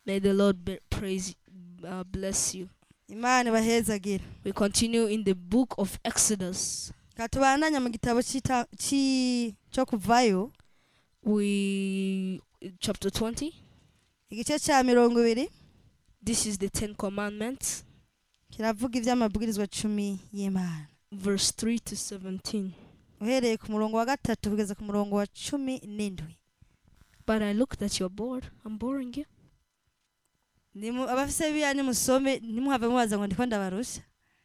May the Lord be- praise, uh, bless you. imana ibahezagire We continue in the book of Exodus. katubandanya mu gitabo c'ita- ci- cyo kuvayo We chapter 20. igice cya mirongo ibiri This is the Ten Commandments, kiravuga iby'amabwirizwa cumi y'imana verse 3 to 17. uhereye ku murongo wa gatatu kugeza ku murongo wa cumi n'indwi But I look that you're bored. I'm boring you. Nimu- abafise biya nimusome ntimuhave mubaza ngo ndiko ndabarusha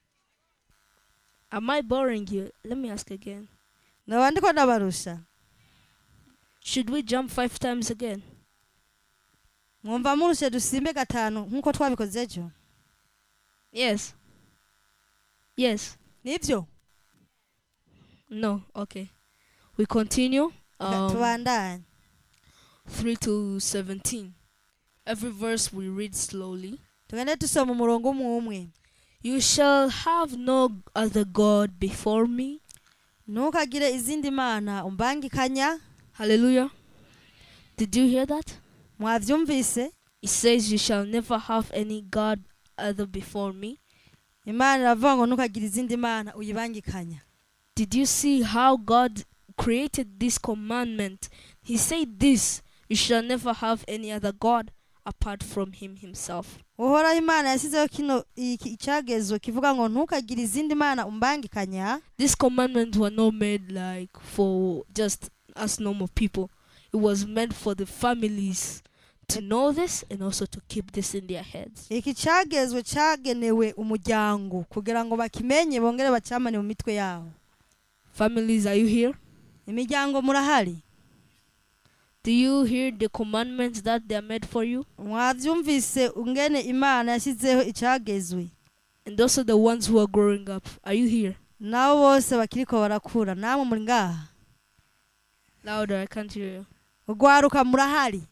Am I boring you? Let me ask again. naba ndiko ndabarusha Should we jump five times again? mwumva murushe dusimbe gatanu nk'uko twabikoze ejo Yes. Yes. nibyo No. Okay. We continue. Reka Um, tubandanye 3 to 17. Every verse we read slowly. tugende dusoma umurongo umwe umwe You shall have no other God before me. ntukagire izindi mana umbangikanya Hallelujah. Did you hear that? mwavyumvise It says, You shall never have any God other before me. imana iravuga ngo ntukagire izindi mana uyibangikanya Did you see how God created this commandment? He said, This, you shall never have any other God apart from Him Himself. uhoraho imana yashyizeho kino iki icyagezwe kivuga ngo ntukagire izindi mana umbangikanya These commandments were not made like for just us normal people, it was meant for the families to know this and also to keep this in their heads. iki cyagezwe cyagenewe umuryango kugira ngo bakimenye bongere bacyamane mu mitwe yabo Families, are you here? imiryango murahari Do you hear the commandments that they are made for you? mwabyumvise ungene imana yashyizeho icyagezwe And those are the ones who are growing up. Are you here? nabo bose bakiriko barakura namwe muri ngaha Louder, I can't hear you. urwaruka murahari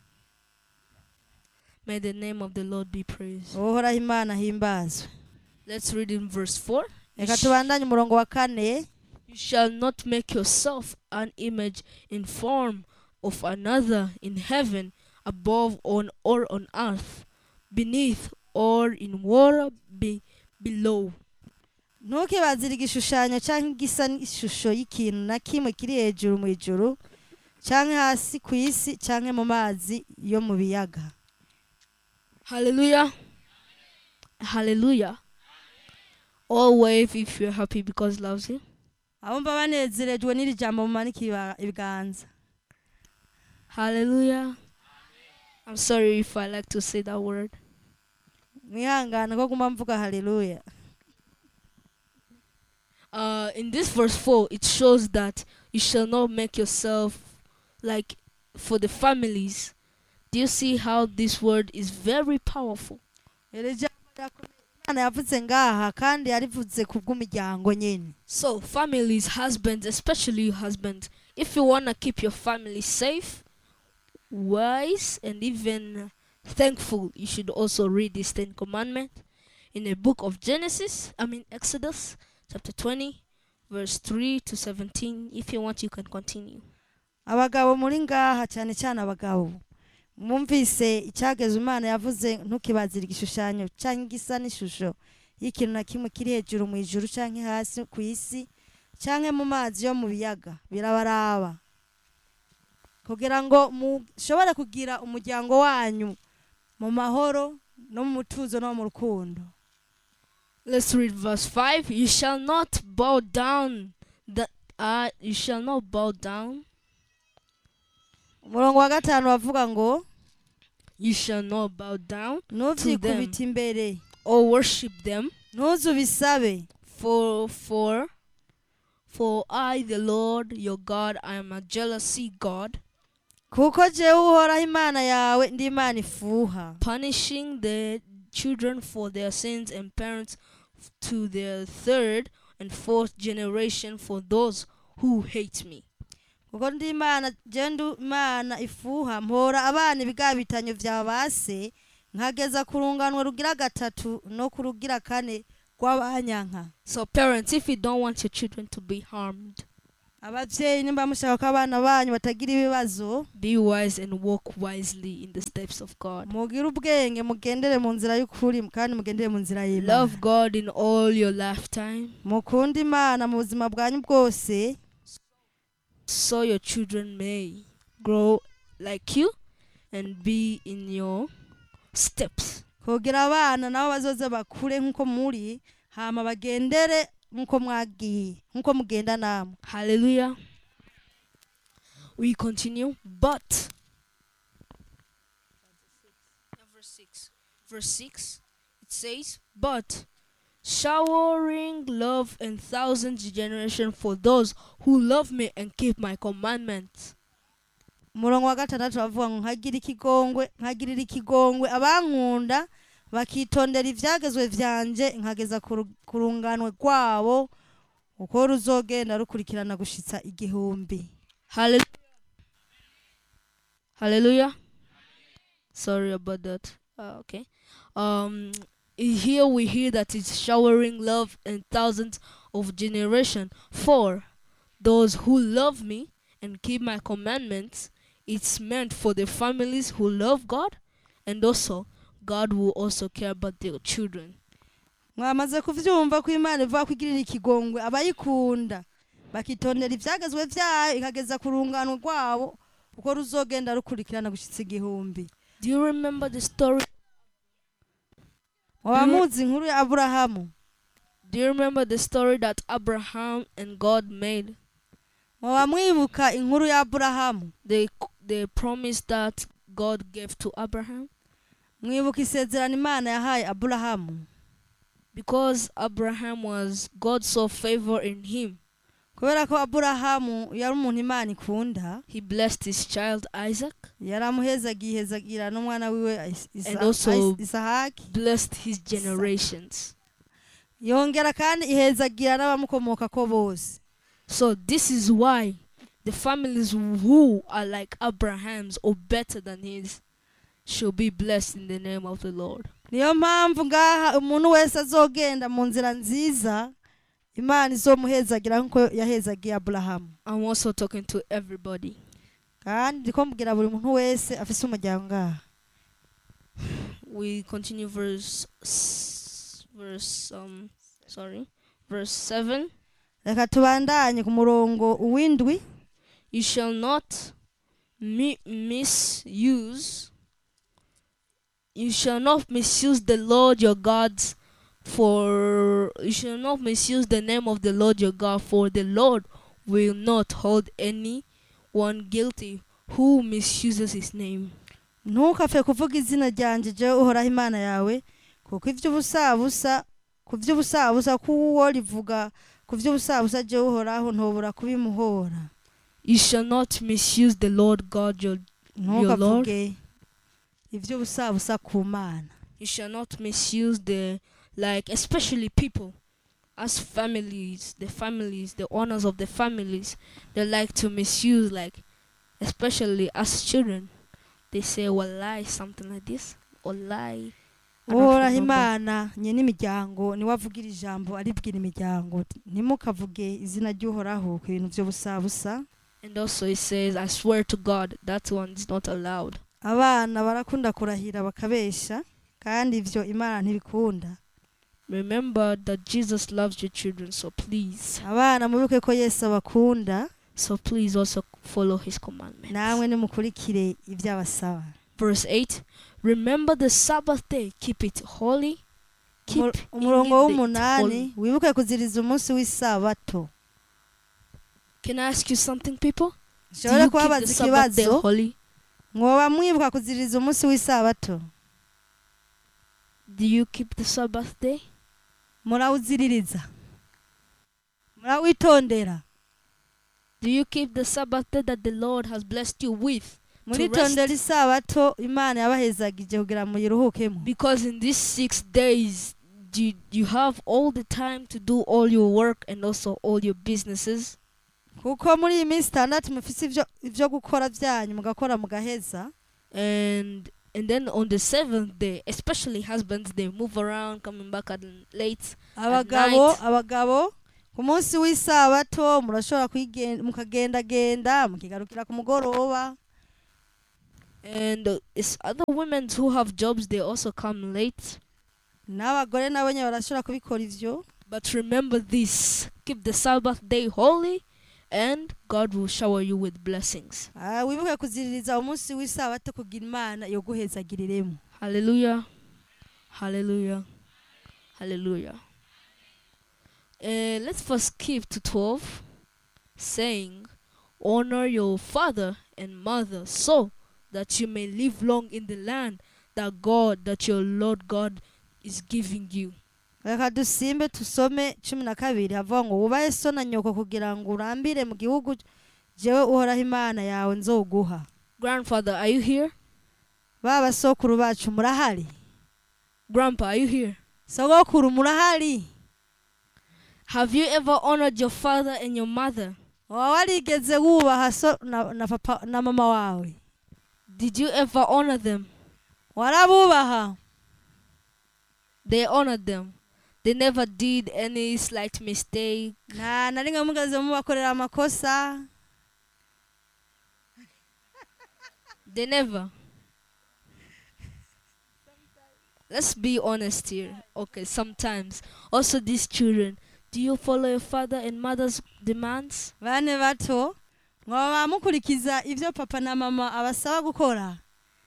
May the name of the Lord be praised. uhoraho imana himbazwe Let's read in verse 4. You, reka sh- tubandanye umurongo wa kane you shall not make yourself an image in form of another in heaven, above on or on earth, beneath or in water be, below. ntukibazire igishushanyo cyangwa igisa n'ishusho y'ikintu na kimwe kiri hejuru mu ijuru cyangwa hasi ku isi cyangwa mu mazi yo mu biyaga Hallelujah. Hallelujah. All wave if you're happy because loves you. abumva banezerejwe n'iri jambo mumanika iba- ibiganza Hallelujah. I'm sorry if I like to say that word. mwihangane ko guma mvuga haleluya uh, in this verse 4, it shows that you shall not make yourself like for the families. Do you see how this word is very powerful? iri jambo rirakomeye. imana yavuze ngaha kandi yarivuze ku bw'umuryango nyine So, families, husbands, especially you husbands, if you want to keep your family safe, wise, and even thankful, you should also read this Ten Commandment in the book of Genesis, I mean Exodus, chapter 20, verse 3 to 17. If you want, you can continue. abagabo muri ngaha cyane cyane abagabo mwumvise icyageze imana yavuze ntukibazire igishushanyo cyangwa igisa n'ishusho y'ikintu na kimwe kiri hejuru mu ijuru cyangwa hasi ku isi cyangwa mu mazi yo mu biyaga birabaraba kugira ngo mushobore kugira umuryango wanyu mu mahoro no mu mutuzo no mu rukundo Let's read verse 5. You shall not bow down that uh, you shall not bow down. umurongo wa gatanu bavuga ngo You shall not bow down ntubyikubite imbere or worship them. ntuze ubisabe For for for I the Lord your God I am a jealousy God, kuko jewe uhoraho imana yawe ndi imana ifuha punishing the children for their sins and parents f- to their third and fourth generation for those who hate me. kuko ndi imana jewe ndi imana ifuha mpora abana ibigabitanyo vya base nkageza ku runganwe rugira gatatu no ku rugira kane rw'abanyanka So parents, if you don't want your children to be harmed, abavyeyi nimba mushaka ko abana banyu batagira ibibazo be wise and walk wisely in the steps of God. mugire ubwenge mugendere mu nzira y'ukuri kandi mugendere mu nzira y'imana Love God in all your lifetime mukunde imana mu buzima bwanyu bwose so your children may grow like you and be in your steps. kugira abana nabo bazoze bakure nk'uko muri hama bagendere nk'uko mwagiye nk'uko mugenda namwe Hallelujah. We continue, but verse 6. Verse 6 it says, But showering love and thousand generation for those who love me and keep my commandments. umurongo wa gatandatu bavuga ngo nkagira ikigongwe nkagirira ikigongwe abankunda bakitondera ivyagezwe vyanje nkageza ku ru- ku runganwe rwabo uko ruzogenda rukurikirana gushitsa igihumbi Hallelujah. Hallelujah. Sorry about that. Uh, okay. Um here we hear that it's showering love and thousands of generation for those who love me and keep my commandments. It's meant for the families who love God and also God will also care about their children. mwamaze kuvyumva ko imana ivuga ko igirira ikigongwe abayikunda bakitondera ivyagezwe vyayo ikageza ku rungano rwabo uko ruzogenda rukurikirana gushitsa igihumbi Do you remember the story? waba Mhm. muzi inkuru ya aburahamu Do you remember the story that Abraham and God made? waba mwibuka inkuru ya aburahamu the the promise that God gave to Abraham mwibuka isezerano imana yahaye aburahamu because Abraham was God saw favor in him kubera ko aburahamu yari umuntu imana ikunda he blessed his child Isaac yaramuhezagiye ihezagira n'umwana wiwe Is- Isa- And also- Is- isahaki blessed his generations yongera kandi ihezagira n'abamukomoka ko bose so this is why the families who are like Abraham's or better than his shall be blessed in the name of the Lord niyo mpamvu ngaha umuntu wese azogenda mu nzira nziza imana izomuhezagira nk'uko yahezagiye aburahamu I'm also talking to everybody kandi ndiko mbwira buri muntu wese afise umuryango ngaha we continue verse s- verse um sorry verse 7 reka tubandanye ku murongo uw'indwi You shall not mi- misuse. You shall not misuse the Lord your God's for. You shall not misuse the name of the Lord your God, for the Lord will not hold anyone guilty who misuses His name. ntukapfe kuvuga izina ryanjye jewe uhoraho imana yawe kuko iby'ubusabusa ku by'ubusabusa k'uwo rivuga ku by'ubusabusa jewe uhoraho ntubura kubimuhora You shall not misuse the Lord God your. ntukavuge iby'ubusabusa ku mana You shall not misuse the like, especially people. As families, the families, the owners of the families, they like to misuse, like, especially as children. They say, "Wallahi," something like this, "Wallahi." I don't uhoraho remember. imana nyine imiryango niwe avugira ijambo aribwira imiryango ntimukavuge izina ry'uhoraho ku bintu by'ubusabusa And also it says, "I swear to God, that one is not allowed." abana barakunda kurahira bakabesha kandi ibyo imana ntibikunda Remember that Jesus loves your children, so please, abana mubibuke ko yesu abakunda so please also follow His commandments. namwe nimukurikire ibyo abasaba Verse eight: Remember the Sabbath day; keep it holy. Keep Umur- umurongo it w'umunani holy. wibuke kuziriza umunsi w'isabato Can I ask you something, people? Do nshobora you keep kubabaza the Sabbath day ikibazo holy? mwoba mwibuka kuziriza umunsi w'isabato Do you keep the Sabbath day? murawuziririza murawitondera Do you keep the Sabbath day that the Lord has blessed you with? muritondera isabato imana yabahezagije kugira ngo muyiruhukemo Because in these six days, you, you have all the time to do all your work and also all your businesses. kuko muri iyi minsi itandatu mufise ibyo ibyo gukora byanyu mugakora mugaheza And and then on the seventh day, especially husbands, they move around, coming back at late. abagabo night. abagabo ku munsi w'isabato murashobora kwigen- mukagendagenda mukigarukira ku mugoroba And uh, it's other women who have jobs, they also come late. n'abagore nabo nyine barashobora kubikora ivyo But remember this keep the Sabbath day holy, and God will shower you with blessings. Ah, wibuke kuziririza umunsi w'isabato kugira imana yo guhezagiriremo Hallelujah. Hallelujah. Hallelujah. Uh, let's first skip to 12, saying, Honor your father and mother so that you may live long in the land that God, that your Lord God is giving you. reka dusimbe tusome cumi na kabiri havuga ngo wubahe so na nyoko kugira ngo urambire mu gihugu jewe uhoraho imana yawe nzoguha Grandfather, are you here? ba basokuru bacu murahari Grandpa, are you here? sogokuru murahari Have you ever honored your father and your mother? waba warigeze wubaha so na, na papa na mama wawe Did you ever honor them? warabubaha They honored them. They never did any slight mistake. nta na rimwe mugaze mubakorera amakosa They never. Let's be honest here. Okay, sometimes. Also, these children. Do you follow your father and mother's demands? bane bato mwaba mukurikiza ivyo papa na mama abasaba gukora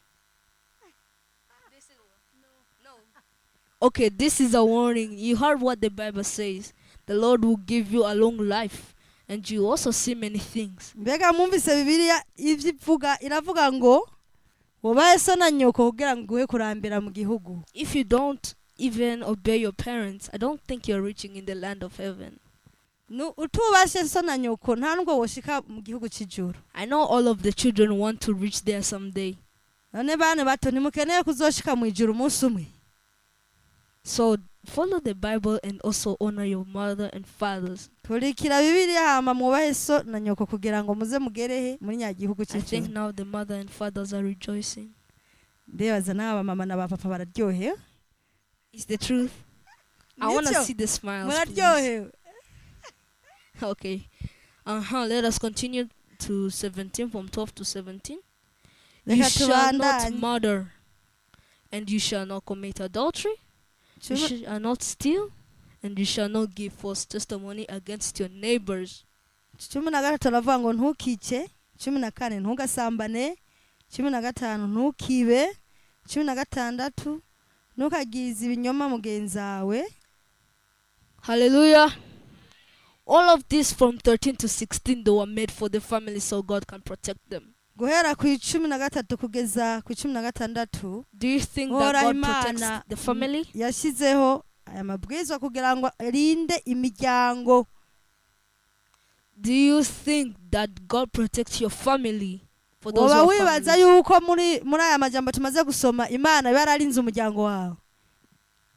Okay, this is a warning. You heard what the Bible says. The Lord will give you a long life, and you also see many things. mbega mwumvise bibiliya ivyo ivuga iravuga ngo wubahe so na nyoko kugira ngo uguhe kurambira mu gihugu If you don't even obey your parents, I don't think you're reaching in the land of heaven. Nu- utubashe so na nyoko nta nubwo woshika mu gihugu c'ijuru I know all of the children want to reach there someday. none bane bato ntimukeneye kuzoshika mu ijuru umunsi umwe So follow the Bible and also honor your mother and fathers. kurikira bibiliya hama mwubahe so na nyoko kugira ngo muze mugerehe muri nyagihugu I think c'ijuru now the mother and fathers are rejoicing. ndebaza n'aba mama na ba papa bararyohewe It's the truth. I want to Nivyo? see the smiles. please. muraryohewe Okay. Uh huh. Let us continue to 17 from 12 to 17. You reka shall not tubandanye murder, and you shall not commit adultery, you Cumi- shall not steal, and you shall not give false testimony against your neighbors. cumi na gatatu aravuga ngo ntukice cumi na kane ntugasambane cumi na gatanu ntukibe cumi na gatandatu ntukagirize ibinyoma mugenzi wawe Hallelujah. All of this from 13 to 16, they were made for the family so God can protect them. guhera ku icumi na gatatu kugeza ku icumi na gatandatu Do you think that Ora God Imana protects the family? yashyizeho aya mabwiriza kugira ngo arinde imiryango Do you think that God protects your family? For those woba who are wibaza families? yuko muri muri aya majambo tumaze gusoma imana iba yararinze umuryango wawe